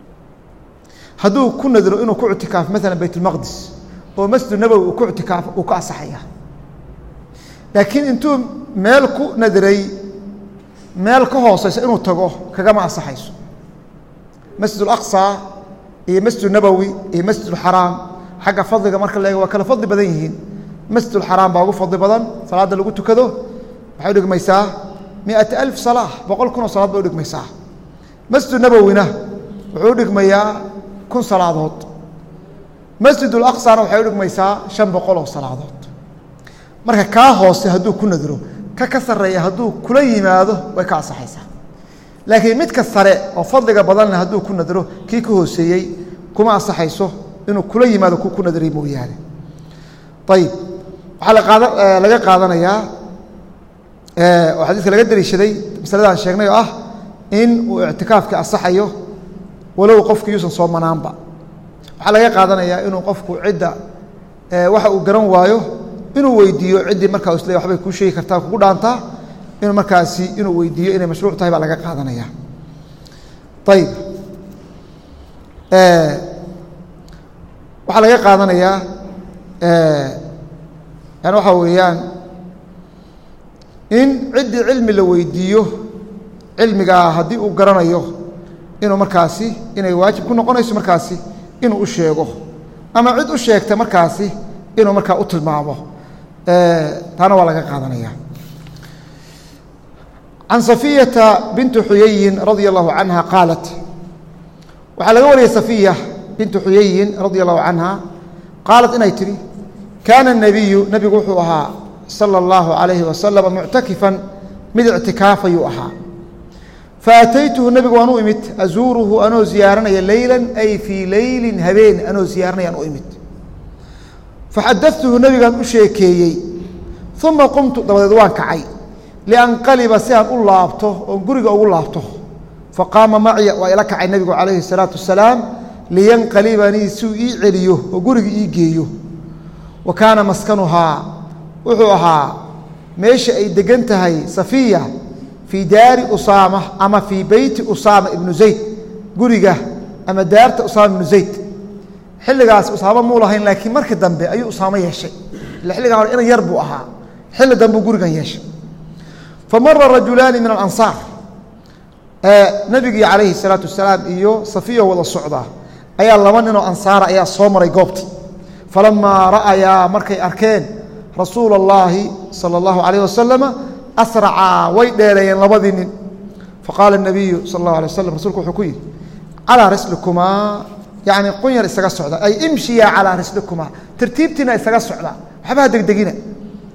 hadduu ku nadiro inuu ku ictikaafo maalan bayt ulmaqdis oo masjid nabowi uu ku ictikaafo uu ka asaxayaa laakiin intuu meel ku nadiray meel ka hooseysa inuu tago kagama asaxayso masjid اlaqصى iyo masjid nabowi iyo masjid اxaraam xagga fadliga marka la eego waa kala fadli badan yihiin masjid اxaraam baa ugu fadli badan salaadda lagu tukado waxay udhigmaysaa miata alf salaa boqol kun oo salaad bay udhigmaysaa masjid nabowina wuxuu udhigmayaa kun salaadood masjid اlaqصana waxay udhigmaysaa شhan boqol oo salaadood marka kaa hoose hadduu ku nadiro ka ka sareeya hadduu kula yimaado way ka asaxaysaa laakiin midka sare oo fadliga badan leh hadduu ku nadiro kii ka hooseeyey kuma asaxayso inuu kula yimaado ku ku nadiray mooyaane ayib waxaa laqaada laga qaadanayaa oo xadiiska laga dariishaday masaladaan sheegnay oo ah in uu ictikaafkii asaxayo walow qofki yuusan soomanaanba waxaa laga qaadanayaa inuu qofku cidda waxa uu garan waayo inuu weydiiyo ciddii markaa isle waxbay kuu sheegi kartaa kugu dhaantaa inuu markaasi inuu weydiiyo inay mashruuc tahay baa laga qaadanaya ayib waxaa laga qaadanayaa yani waxaa weeyaan in ciddii cilmi la weydiiyo cilmigaa haddii uu garanayo inuu markaasi inay waajib ku noqonayso markaasi inuu u sheego ama cid u sheegta markaasi inuu markaa u tilmaamo taana waa laga qaadanaya can safiyata bintu xuyayin radia allahu canha qaalat waxaa laga wariyey safiya bintu xuyayin radia allahu canha qaalat inay tidhi kaana الnabiyu nebigu wuxuu ahaa salى اllahu alayhi wasalam muctakifan mid ictikaafayuu ahaa faataytuhu nebigu waan u imid azuuruhu anoo ziyaaranaya leyla ay fii leylin habeen anoo ziyaaranayaan u imid faxadatuhu nebigaan u sheekeeyey uma qumtu dabadeed waan kacay lianqaliba si aan u laabto oon guriga ugu laabto faqaama macya waa ila kacay nebigu calayhi الsalaatu wasalaam liyanqalibanii si uu ii celiyo oo guriga ii geeyo wa kaana maskanuhaa wuxuu ahaa meesha ay degan tahay safiya fii daari usaama ama fii beyti usaama ibnu zayd guriga ama daarta usaama ibnu zayd xilligaas usaamo muu lahayn laakiin markii dambe ayuu usaamo yeeshay ila xilligan hore inan yar buu ahaa xilli dambuu gurigan yeeshay famara rajulaani min alansaar nebigii calayhi salaatu wasalaam iyo safiyo wada socda ayaa laba ninoo ansaara ayaa soo maray goobtii falamaa ra'ayaa markay arkeen rasuula اllaahi salى اllahu alayh wasalama asracaa way dheereeyeen labadii nin faqaala الnabiyu sal اllahu alay waslam rasulku wuxuu ku yidhi calىa rislikumaa yani qunyar isaga socda ay imshiya calىa rislikumaa tartiibtiina isaga socda waxba ha degdegina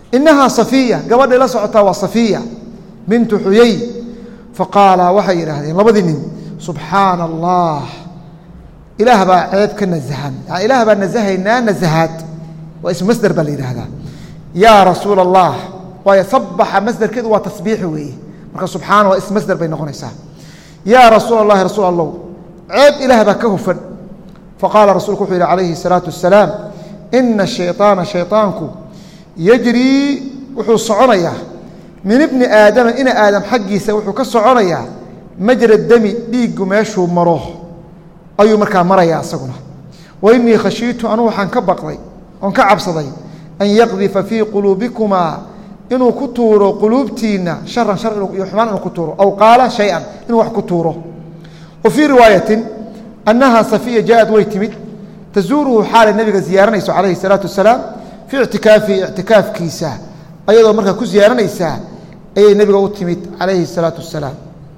inahaa safiya gabadhay la socotaa waa safiya bintu xuyey faqaala waxay yidhaahdeen labadii nin subxaana allah ilaah baa ceeb ka nasahan yani ilaah baa nasahaynaa nasahaad waa ismu masder baa la yidhaahdaa yaa rasuula allah waayo sabaxa masderkeedu waa tasbiixi weeye marka subxaana waa ism masder bay noqonaysaa yaa rasuula allahi rasuul allow ceeb ilaah baa ka hufan faqaala rasuulku wuxuu yidhi calayhi الsalaatu wasalaam ina shayطaana shayطaanku yajrii wuxuu soconayaa min ibni aadama ina aadam xaggiisa wuxuu ka soconayaa majra demi dhiiggu meeshuu maro ayuu markaa marayaa isaguna wa inii khashiitu anuu waxaan ka baqday oon ka cabsaday an yaqdifa fii quluubikumaa inuu ku tuuro quluubtiinna sharan shar iyo xumaan inuu ku tuuro aw qaala shay-an inuu wax ku tuuro wa fii riwaayatin annaha safiya jaaءad way timid tazuuruhu xaalay nabiga ziyaaranayso calayhi الsalaatu wasalaam fii ictikaafihi ictikaafkiisa ayadoo markaa ku ziyaaranaysaa ayay nebiga u timid calayhi الsalaatu wasalaam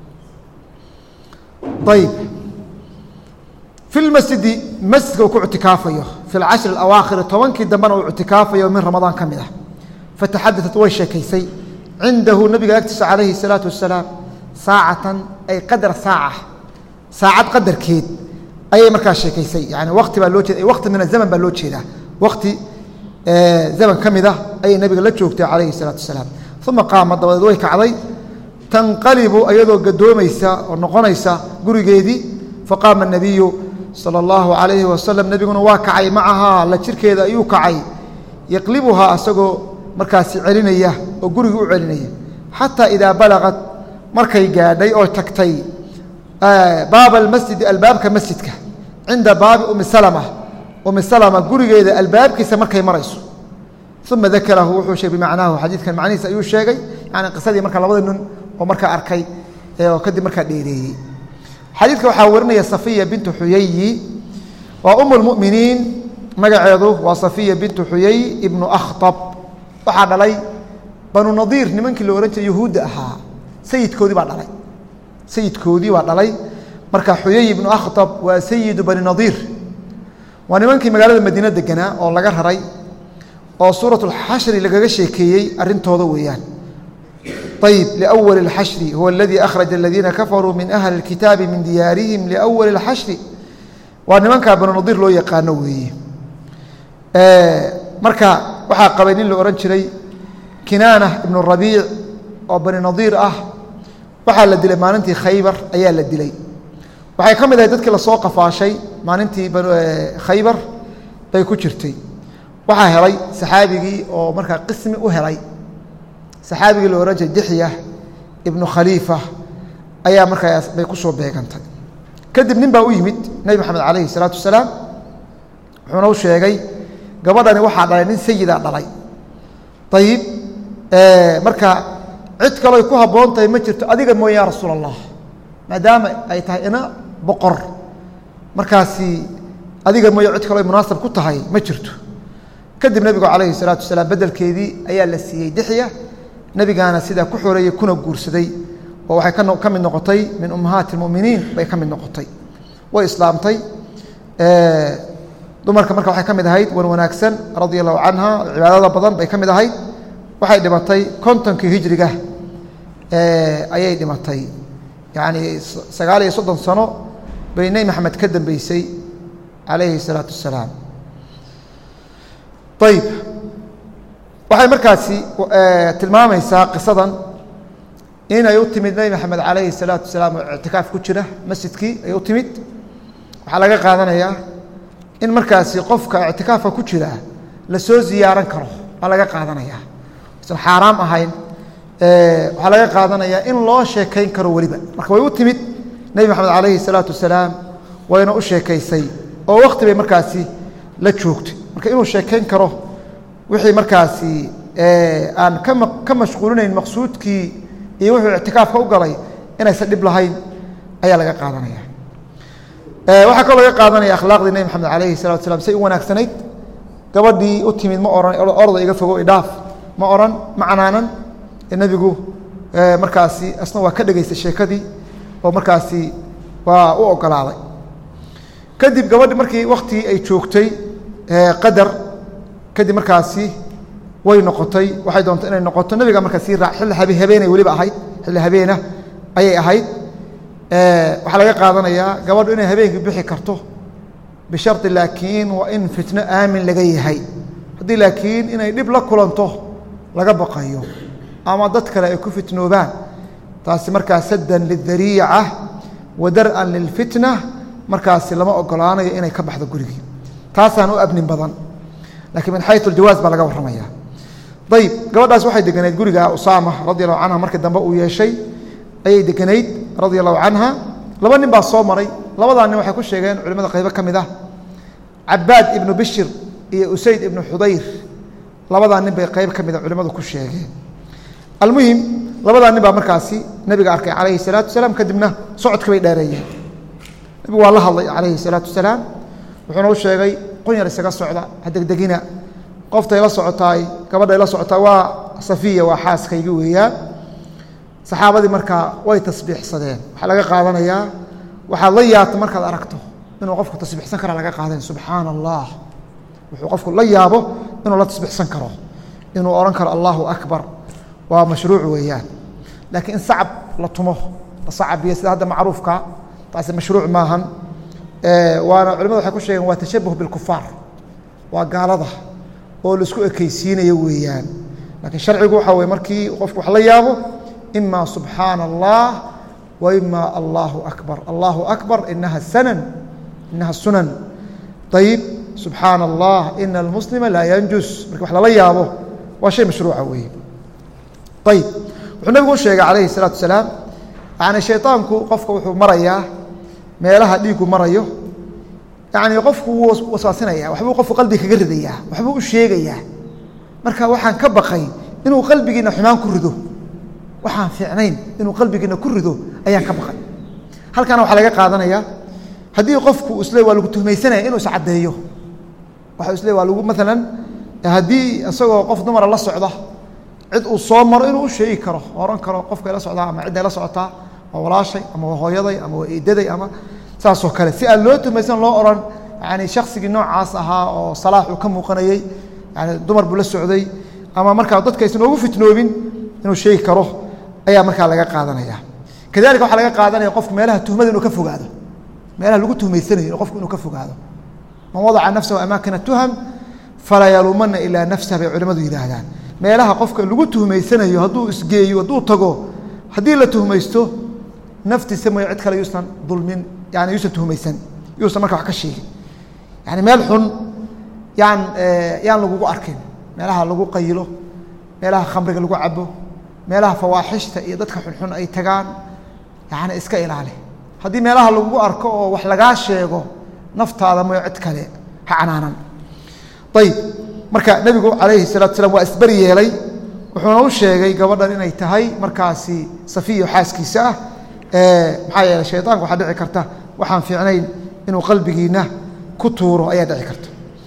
ayb fi lmasjidi masjidka uu ku ictikaafayo fi lcashri اawaakhiri tobankii dambena uu ictikaafayo min ramadaan ka mid ah fataxadaثat way sheekaysay cindahu nabiga agtiisa calayhi الsalaatu wasalaam saacatan ay qadra saaca saacad qadarkeed ayay markaa sheekaysay yani wakti baa loo jeeda wakti min azaman baa loo jeedaa wakti zaman ka mid ah ayay nabiga la joogtay calayhi الsalaatu wasalaam uma qaama dabadeed way kacday tanqalibu ayadoo gadoomaysa oo noqonaysa gurigeedii faqaama الnabiyu salى اllahu عalayhi wasalam nebiguna waa kacay macahaa la jirkeeda ayuu kacay yaqlibuhaa asagoo markaasi celinaya oo guriga u celinaya xataa idaa balagad markay gaadhay oo tagtay baaba almasjidi albaabka masjidka cinda baabi umi salma umi salma gurigeeda albaabkiisa markay marayso uma dakarahu wuxuu sheegay bimacnaahu xadiidkan macnihiisa ayuu sheegay yani qisadii marka labada nin oo markaa arkay oo kadib markaa dheereeyey xadiidka waxaa warinaya safiya bintu xuyayi waa um اlmuminiin magaceedu waa safiya bintu xuyay ibnu akhطab waxaa dhalay banu nadiir nimankii la ohan jiray yahuudda ahaa sayidkoodii baa dhalay sayidkoodii baa dhalay marka xuyay ibnu akhطab waa sayidu bani nadiir waa nimankii magaalada madiine deganaa oo laga raray oo suuraة اlxashri lagaga sheekeeyey arintooda weeyaan ayb لأwl الxashri huwa اladii akhraja اladiina kafaruu min ahli اlkitaabi min diyaarihim liأwali اlxashri waa nimankaa banu nadiir loo yaqaano weeye marka waxaa qabay nin la ohan jiray kinaana ibnu rabiic oo bani nadiir ah waxaa la dilay maalintii khaybar ayaa la dilay waxay ka mid ahay dadkii lasoo qafaashay maalintii khaybar bay ku jirtay waxaa helay saxaabigii oo markaa qismi u helay saxaabigii la ohan jiray dixya ibnu khaliifa ayaa markaas bay ku soo beegantay kadib nin baa u yimid nebi maxamed calayhi salaatu wasalaam wuxuuna u sheegay gabadhani waxaa dhalay nin sayidaa dhalay ayib marka cid kaloy ku habboon tahay ma jirto adiga mooye ya rasuul allah maadaama ay tahay ina boqor markaasi adiga mooye cid kaloy munaasab ku tahay ma jirto kadib nebigu calayhi salaatu wasalaam beddelkeedii ayaa la siiyey dixya nebigaana sidaa ku xoreeyey kuna guursaday oo waxay ka mid noqotay min ummahaati اlmuminiin bay ka mid noqotay way islaamtay dumarka marka waxay ka mid ahayd wan wanaagsan radia allahu canha cibaadada badan bay ka mid ahayd waxay dhimatay kontonkii hijriga ayay dhimatay yacni sagaal iyo soddon sano bay nebi maxamed ka dambeysay calayhi الsalaatu wasalaam ayib waxay markaasi tilmaamaysaa qisadan inay u timid nebi maxamed calayhi الsalaatu wasalaam oo ictikaaf ku jira masjidkii ay u timid waxaa laga qaadanayaa in markaasi qofka ictikaafka ku jira lasoo ziyaaran karo waa laga qaadanaya isan xaaraam ahayn waxaa laga qaadanayaa in loo sheekayn karo weliba marka way u timid nebi maxamed calayhi الsalaatu wasalaam wayna u sheekaysay oo wakti bay markaasi la joogtay marka inuu sheekayn karo wixii markaasi aan kama ka mashquulinayn maqsuudkii iyo wuxuu ictikaafka u galay inaysan dhib lahayn ayaa laga qaadanaya waxaa kaloo laga qaadanaya akhlaaqdii nebi maxamed calayhi salatu slam say u wanaagsanayd gabadhii u timid ma ohan orda iga fogo idhaaf ma oran ma canaanan nebigu markaasi asna waa ka dhegaystay sheekadii oo markaasi waa u ogolaaday kadib gabadhi markii waktigii ay joogtay qadar kadib markaasi way noqotay waxay doontay inay noqoto nebiga marka sii raac xilli habe habeenay weliba ahayd xilli habeena ayay ahayd waxaa laga qaadanayaa gabadhu inay habeenkii bixi karto bishardi laakiin waa in fitno aamin laga yahay haddii laakiin inay dhib la kulanto laga baqayo ama dad kale ay ku fitnoobaan taasi markaa saddan lidariica wa dar-an lilfitna markaasi lama ogolaanayo inay ka baxdo gurigii taasaan u abnin badan lakiin min xayu aljawaaz baa laga warramaya ayib gabadhaas waxay deganayd guriga usaama radi allahu canha markii dambe uu yeeshay ayay deganayd radia allahu canha laba nin baa soo maray labadaa nin waxay ku sheegeen culimada qaybo ka mid ah cabaad ibnu bishir iyo usayd ibnu xudayr labadaa nin bay qayb ka mida culimmadu ku sheegeen almuhim labadaa nin baa markaasi nebiga arkay calayhi salaatu wasalaam kadibna socodka bay dheereeyeen nebigu waa la hadlay calayhi salaatu wasalaam wuxuuna u sheegay qunyar isaga socda ha degdegina qoftay la socotaay gabadhay la socotaa waa safiya waa xaaskaygi weeyaan saxaabadii markaa way tasbiixsadeen waxaa laga qaadanayaa waxaad la yaabto markaad aragto inuu qofku tasbiixsan karaa laga qaadayn subxaana allah wuxuu qofku la yaabo inuu la tasbiixsan karo inuu odhan karo allahu akbar waa mashruuc weeyaan laakiin in sacab la tumo la sacabiyo sida hadda macruufka taasi mashruuc maahan waana culimadu waxay ku sheegeen waa tashabuh bilkufaar waa gaalada oo laisku ekeysiinayo weeyaan laakiin sharcigu waxa weye markii qofku wax la yaabo ima subxaana allah wa ima allahu akbar allahu akbar inaha sanan inaha sunan ayib subxaana allah ina almuslima laa yanjus marki wax lala yaabo waa shay mashruuca weeye ayib wuxuu nabigu u sheegay calayhi الsalaatu wasalaam yani shayطaanku qofka wuxuu marayaa meelaha dhiigu marayo yani qofku wuu waswaasinaya waxbuu qofku qalbiga kaga ridayaa waxbuu u sheegayaa marka waxaan ka baqay inuu qalbigiina xumaan ku rido waxaan fiicnayn inuu qalbigiina ku rido ayaan ka baqay halkana waxaa laga qaadanaya haddii qofku isle waa lagu tuhmaysanaya inuu iscaddeeyo waxa isle waa lagu maalan haddii isagoo qof dumara la socda cid uu soo maro inuu u sheegi karo oran karo qofkay la socdaa ama cidday la socotaa waa walaashay ama waa hooyaday ama waa eedaday ama saasoo kale si aan loo tuhmaysan loo oran yani shaksigii noocaas ahaa oo salaax uu ka muuqanayey yani dumar buu la socday ama markaa dadka aysan ogu fitnoobin inuu sheegi karo ayaa markaa laga qaadanaya kadalika waxaa laga qaadanaya qofku meelaha tuhmada inuu ka fogaado meelaha lagu tuhmaysanayo qofku inuu ka fogaado man wadaca nafsahu amaakina tuham falaa yaluumana ilaa nafsah bay culimmadu yidhaahdaan meelaha qofka lagu tuhmaysanayo hadduu isgeeyo hadduu tago haddii la tuhmaysto naftiisa mooy cid kale yuusan dulmin yani yuusan tuhmaysan yuusan marka wax ka sheegin yani meel xun yaan yaan lagugu arkin meelaha lagu qayilo meelaha khamriga lagu cabo meelaha fawaaxishta iyo dadka xunxun ay tagaan yani iska ilaali haddii meelaha lagugu arko oo wax lagaa sheego naftaada mooy cid kale ha canaanan ayib marka nebigu calayhi salatu salaam waa isberi yeelay wuxuuna u sheegay gabadhan inay tahay markaasi safiyo xaaskiisa ah maxaa yeeley shayطaanka waxaa dhici karta waxaan fiicnayn inuu qalbigiina ku tuuro ayaa dhici karta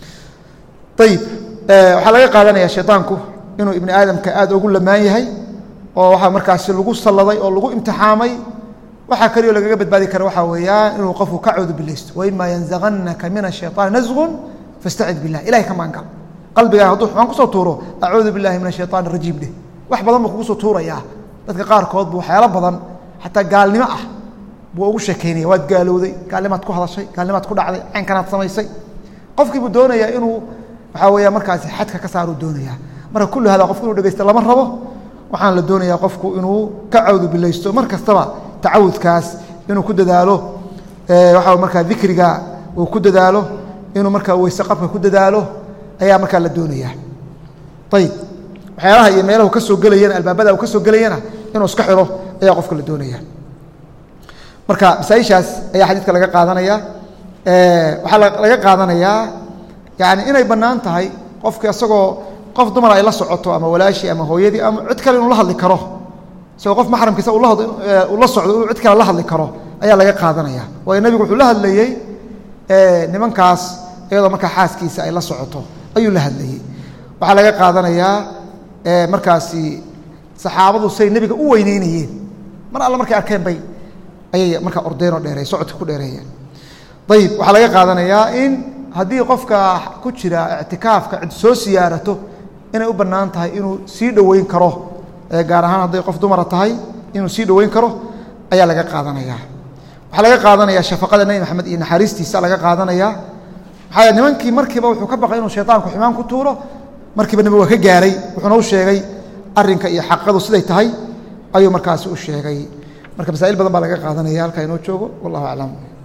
ayib waxaa laga qaadanaya shayطaanku inuu ibni aadamka aad ugu lamaan yahay oo waxaa markaasi lagu salladay oo lagu imtixaamay waxaa kaliyo lagaga badbaadi kara waxaa weeyaan inuu qofku ka coodu bilaysto waima yanzaganaka min الshayطaan nasgun fastacid bilah ilahay ka maangal qalbigaa hadduu xumaan kusoo tuuro acuudu billahi min ashayطaan rajiim dheh wax badan buu kugu soo tuurayaa dadka qaarkood bu waxyaalo badan xataa gaalnimo ah buu ugu sheekaynaya waad gaalowday gaalnimaad ku hadashay gaalnimaad ku dhacday caynkanaad samaysay qofkii buu doonayaa inuu waxaa weeya markaasi xadka ka saaruu doonayaa marka kulli hada qofku inuu dhegeysta lama rabo waxaan la doonayaa qofku inuu ka cawdu bilaysto mar kastaba tacawudkaas inuu ku dadaalo waxaa markaa dikriga uu ku dadaalo inuu markaa weyse qabka ku dadaalo ayaa markaa la doonaya ayib waxyaalaha iyo meelahu ka soo gelayana albaabada uu ka soo gelayana inuu iska xiro ayaa qofka la doonaya marka masaaishaas ayaa xadiidka laga qaadanaya waxaa laga qaadanayaa yani inay bannaan tahay qofki isagoo qof dumar ay la socoto ama walaashii ama hooyadii ama cid kale inuu la hadli karo isagoo qof maxramkiisa uu la socdo inuu cid kale la hadli karo ayaa laga qaadanaya waayo nebigu wuxuu la hadlayey nimankaas iyadoo markaa xaaskiisa ay la socoto ayuu la hadlayey waxaa laga qaadanayaa markaasi saxaabadu say nebiga u weyneynayeen mar alle markay arkeen bay ayay markaa ordeen oo dheereey socodka ku dheereeyeen ayib waxaa laga qaadanayaa in haddii qofka ku jira ictikaafka cid soo siyaarato inay u bannaan tahay inuu sii dhoweyn karo gaar ahaan hadday qof dumara tahay inuu sii dhoweyn karo ayaa laga qaadanaya waxaa laga qaadanaya shafaqada nebi maxamed iyo naxariistiisa laga qaadanaya maxaa yeele nimankii markiiba wuxuu ka baqay inuu shayطaanku xumaan ku tuuro markiiba nabi waa ka gaaray wuxuuna u sheegay arrinka iyo xaqadu siday tahay ayuu markaasi u sheegay marka masaa'il badan baa laga qaadanaya halkaa inoo joogo wallahu aclam